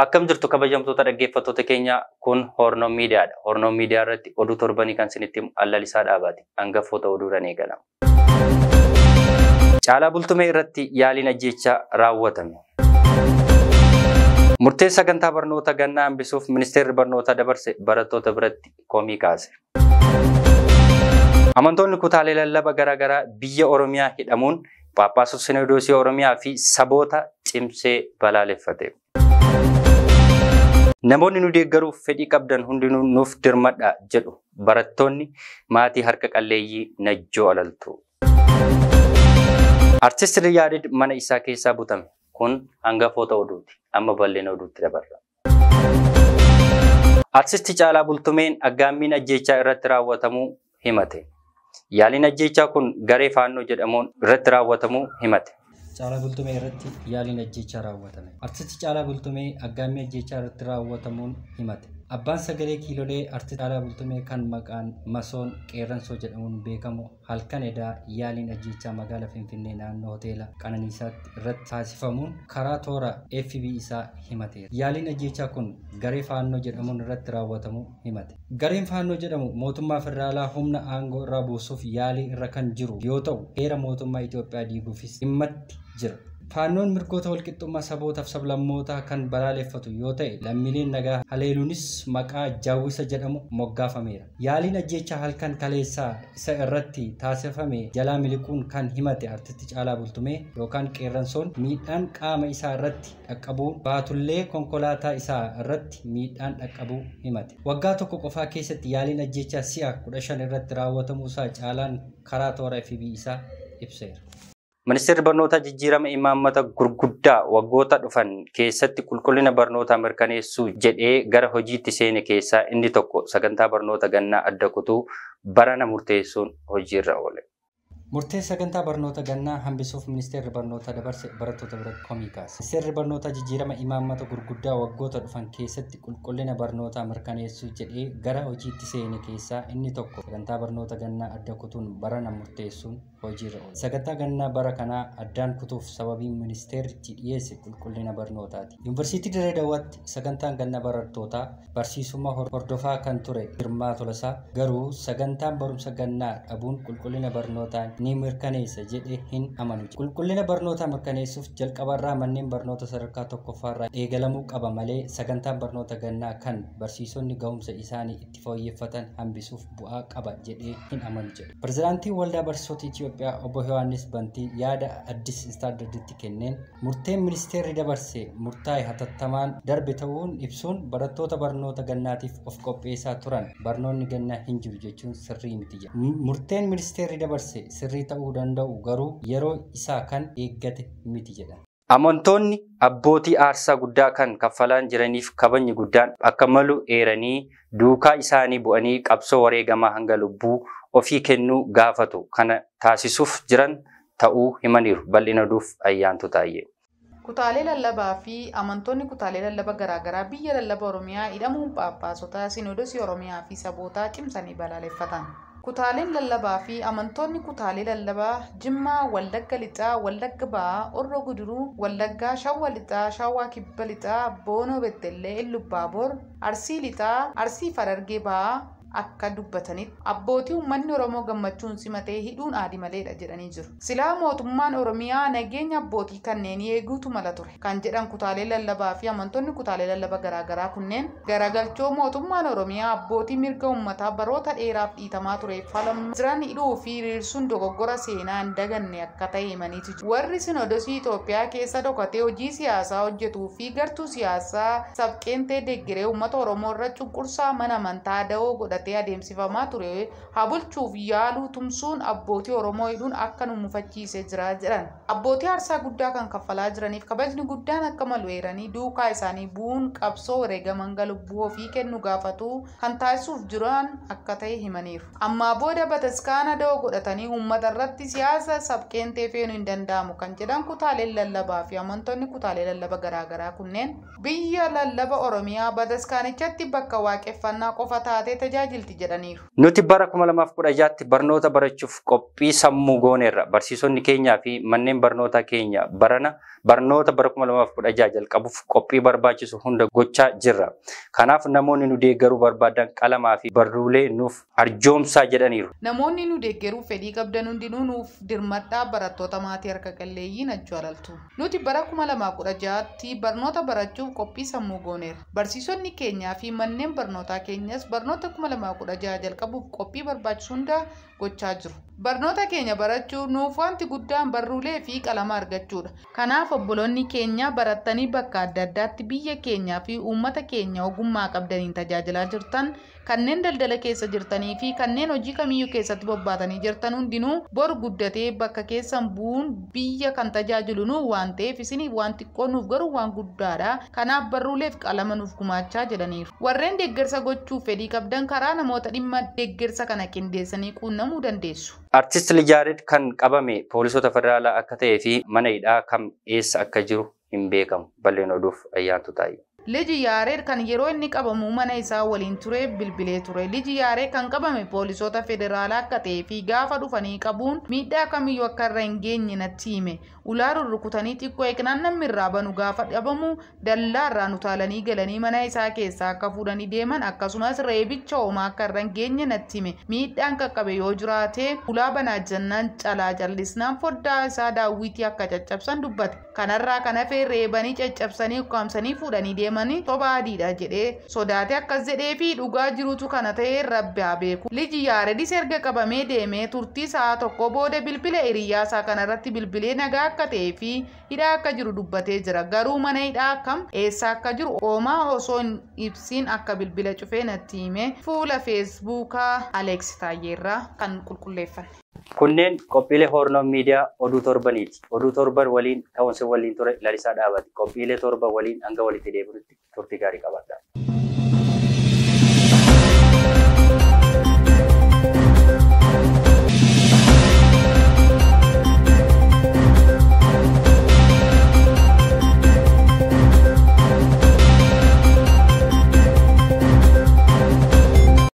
Akkam jirtu kabajamtoota dhaggeeffattoota keenya kun Hornoo Miidiyaadha. Hornoo Miidiyaa irratti oduu torbanii kan isinitti himu Allalisaa Dhaabaati. Hangafoota oduudhaan eegalama. Caalaa Bultumee irratti yaaliin ajjeechaa raawwatame. Murtee sagantaa barnoota gannaa hambisuuf ministeerri barnootaa dabarse barattoota biratti komii kaase. Amantoonni kutaalee lallaba garaagaraa biyya Oromiyaa hidhamuun Phaaphaasota Sinodoosii Oromiyaa fi saboota cimsee balaaleffate. Namoonni nu deeggaruuf fedhii qabdan hundinuu nuuf dirmadha jedhu barattoonni maatii harka qalleeyyii Najjoo Alaltuu. Artisti Riyaadid mana isaa keessaa butame. Kun hangafoota oduuti. Amma bal'ina oduutti dabarra. Artisti Caalaa Bultumeen aggaammiin ajjeechaa irratti raawwatamuu himate. Yaaliin ajjeechaa kun garee faannoo jedhamuun irratti raawwatamuu himate. Caalaa Bultumee irratti yaaliin ajjeechaa raawwatame. Artisti Caalaa Bultumee aggaammii ajjeechaa irratti raawwatamuun himate. Abbaan sagalee kiilolee artisti Caalaa Bultumee kan maqaan Masoon Qeerransoo jedhamuun beekamu halkan edaa yaaliin ajjeechaa magaalaa Finfinnee naannoo hoteela Qananiisaatti irratti taasifamuun karaa toora FB isaa himateera. Yaaliin ajjeechaa kun garee faannoo jedhamuun irratti raawwatamuu himate. Gareen faannoo jedhamu mootummaa federaalaa humna aangoo irraa buusuuf yaalii irra kan jiru yoo ta'u heera mootummaa Itoophiyaa diiguufis dhimmatti jira. Faannoon mirgoota walqixxummaa sabootaaf sablammootaa kan balaaleffatu yoo ta'e lammiileen nagaa haleeluunis maqaa jaawwisa jedhamu moggaafameera. Yaaliin ajjeechaa halkan kaleessaa isa irratti taasifame jalaa miliquun kan himate artisti Caalaa Bultumee yookaan Qeerransoon miidhaan qaama isaa irratti dhaqqabuu baatullee konkolaataa isaa irratti miidhaan dhaqqabuu himate. Waggaa tokko qofaa keessatti yaaliin ajjeechaa si'a kudha shan irratti raawwatamuusaa Caalaan karaa toora FB isaa ibseera. Ministeerri barnootaa jijjiirama imaammata gurguddaa waggoota dhufan keessatti qulqullina barnootaa mirkaneessuu jedhee gara hojiitti seene keessaa inni tokko sagantaa barnoota gannaa adda kutuu barana murteessuun hojiirra oole. Murtee sagantaa barnoota gannaa hambisuuf ministeerri barnootaa dabarse barattoota biratti komii kaase. Ministeerri barnootaa jijjiirama imaammata gurguddaa waggoota dhufan keessatti qulqullina barnootaa mirkaneessuu jedhee gara hojiitti seene keessaa inni tokko sagantaa barnoota gannaa adda kutuun barana murteessuun hojiirra oole. Sagantaa gannaa bara kanaa addaan kutuuf sababiin ministeerichi dhiyeesse qulqullina barnootaati. Yuunivarsiitii Dirree Dawaatti sagantaan gannaa barattootaa barsiisummaa hordofaa kan ture Girmaa Tolasaa garuu sagantaan barumsa gannaa dhabuun qulqullina barnootaa ni mirkaneessa jedhee hin amanu. Qulqullina barnootaa mirkaneessuuf jalqabarraa manneen barnoota sadarkaa tokkoffaarraa eegalamuu qaba malee sagantaan barnoota gannaa kan barsiisonni gahumsa isaanii itti fooyyeffatan hambisuuf bu'aa qaba jedhee hin amanu jedha. Pirezidaantiin Waldaa Barsiisota Itoophiyaa obbo Yohaannis Bantii yaada addis istaandarditti kenneen murteen ministeerri dabarse murtaa'e hatattamaan darbe ta'uun ibsuun barattoota barnoota gannaatiif of qopheessaa turan barnoonni gannaa hin jiru jechuun sirrii miti jedha. Murteen ministeerri dabarse sirrii ta'uu danda'u garuu yeroo isaa kan eeggate miti jedha. Amantoonni abbootii aarsaa guddaa kan kaffalaan jiraniif kabajni guddaan akka malu eeranii duukaa isaanii bu'anii qabsoo wareegamaa hanga lubbuu ofii kennuu gaafatu kana taasisuuf jiran ta'uu himaniiru bal'ina duuf ayyaantu taa'ee. Kutaalee lallabaa fi amantoonni kutaalee lallaba garaagaraa biyya lallaba Oromiyaa hidhamuun Phaaphaasota Sinoodosii Oromiyaa fi sabootaa cimsanii balaaleffatan. Kutaaleen lallabaa fi amantoonni kutaalee lallabaa Jimmaa, Wallagga Lixaa, Wallagga Ba'aa, Orro Guduruu, Wallaggaa, Shawwa Lixaa, Shawwaa Kibba Lixaa, Boonoo Beddellee, Illubbaaboor, Arsii Lixaa, Arsii Farargee Ba'aa akka dubbatanitti abbootii uummanni Oromoo gammachuun simatee hidhuun aadi maleedha jedhanii jiru. Silaa mootummaan Oromiyaa nageenya abbootii kanneenii eeguutu mala ture. Kan jedhan kutaalee lallabaa fi amantoonni kutaalee lallaba garaagaraa kunneen garagalchoo mootummaan Oromiyaa abbootii mirga uummataa baroota dheeraaf dhiitamaa tureef falmaa jiran hidhuu fi hiriirsuun dogoggora seenaa hin daganne akka ta'e himaniitu jiru. Warri Sinodosii Itoophiyaa keessa dhokatee hojii siyaasaa hojjetuu fi gartuu siyaasaa sabqeentee deeggaree uummata Oromoo irra cunqursaa mana amantaa da'oo godhate. godhatee adeemsifamaa ture haa bulchuuf yaaluu tumsuun abbootii Oromoo hidhuun akka nu mufachiisee jira jedhan. Abbootii aarsaa guddaa kan kaffalaa jiraniif kabajni guddaan akka malu eeranii duukaa isaanii bu'uun qabsoo wareegaman lubbuu ofii kennu gaafatu kan taasisuuf jiran akka ta'e himaniiru. Ammaa booda bataskaana da'oo godhatanii uummata irratti siyaasa sabqeentee feenuu hin danda'amu kan jedhan kutaaleen lallabaa fi amantoonni kutaalee lallaba garaagaraa kunneen biyya lallaba Oromiyaa bataskaanichatti bakka waaqeffannaa qofa taatee tajaajila tajaajilti jedhaniiru. Nuti bara 2016tti barnoota barachuuf qophii sammuu gooneerra. Barsiisonni keenyaa fi manneen barnootaa keenya barana barnoota bara 2016 jalqabuuf qophii barbaachisu hunda gochaa jirra. Kanaaf namoonni nu deeggaruu barbaadan qalamaa fi barruulee nuuf arjoomsaa jedhaniiru. Namoonni nu deeggaruuf fedhii qabdan hundinuu nuuf dirmadhaa barattoota maatii harka qalleeyyii nachuu alaltu. Nuti bara 2016tti barnoota barachuuf qophii sammuu gooneerra. Barsiisonni keenyaa fi manneen barnootaa keenyas barnoota 2016 jalqabuuf qophii barbaachisu hunda gochaa jiru. Barnoota keenya barachuuf nuuf wanti guddaan barruulee fi qalama argachuudha. Kanaaf obboloonni keenya barattanii bakka adda addaatti biyya keenyaa fi uummata keenya ogummaa qabdaniin tajaajilaa jirtan kanneen daldala keessa jirtanii fi kanneen hojii kamiyyuu keessatti bobbaatanii jirtan hundinuu bor guddatee bakka keessan bu'uun biyya kan tajaajilu nu waan ta'eef isiniif waan xiqqoo nuuf garuu waan guddaadha. Kanaaf barruuleef qalama nuuf gumaachaa jedhaniiru. Warreen deeggarsa gochuuf fedhii qabdan karaa namoota dhimma deeggarsa kana qindeessanii quunnamuu dandeessu. Artist Lijaared kan qabame poolisoota federaalaa akka ta'ee fi mana hidhaa kam eessa akka jiru hin beekamu. Balleen oduuf ayyaantu taa'e. Liji Yaareed kan yeroo inni qabamu mana isaa waliin ture bilbilee ture. Liji Yaareed kan qabame poolisoota federaalaa akka ta'ee fi gaafa dhufanii qabuun miidhaa kamiyyuu akka irra hin geenye natti hime. Ulaa rurrukutanii xiqqoo eegnaan namni irraa banu gaafa dhabamu dallaa irraan utaalanii galanii mana isaa keessaa akka fuudhanii deeman akkasumas reebicha homaa akka irra hin geenye natti hime. Miidhaan qaqqabe yoo jiraate ulaa banaa jennaan calaa callisnaan foddaa isaa daawwitii akka caccabsan dubbate. Kanarraa kan hafe reebanii caccabsanii ukkaamsanii fuudhanii deeman. deemanii soba adiidha jedhee sodaate akkas jedhee fi dhugaa jirutu kana ta'ee rabbi haa beeku. Liji Yaaredis erga qabamee deemee turtii sa'a tokko booda bilbila hiriyyaasaa kanarratti bilbilee nagaa akka ta'ee fi hidhaa akka jiru dubbatee jira. Garuu mana hidhaa kam eessa akka jiru oomaa osoo hin ibsiin akka bilbila cufee natti hime fuula feesbuukaa Aleeks Taayyeerraa kan qulqulleeffanne. Kunneen qophiilee Hornoon Miidiyaa oduu torbaniiti. Oduu torban waliin ta'uun waliin ture lalisaa dhaabate. Qophiilee torban waliin hanga walitti deebinutti turtii gaarii qabaadhaa.